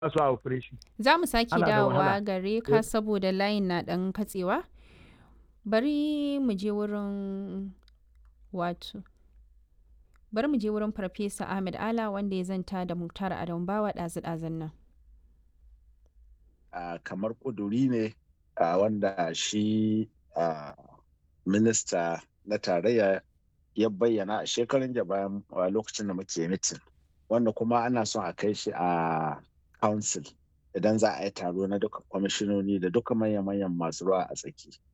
su a operation Za mu sake Ana da dawowa wahala. gare ka saboda layin na ɗan katsewa. Bari mu je wurin wato. Bari mu je wurin Farfesa Ahmed Ala wanda ya zanta da Muktar Adamu Bawa ɗazu-ɗazun nan. uh, kamar ƙuduri ne uh, wanda shi uh, minista na tarayya ya bayyana a shekarun da bayan uh, lokacin da muke mitin wanda kuma ana son a kai shi a council idan za a yi taro na duka kwamishinoni da duka manya-manyan masu ruwa a tsaki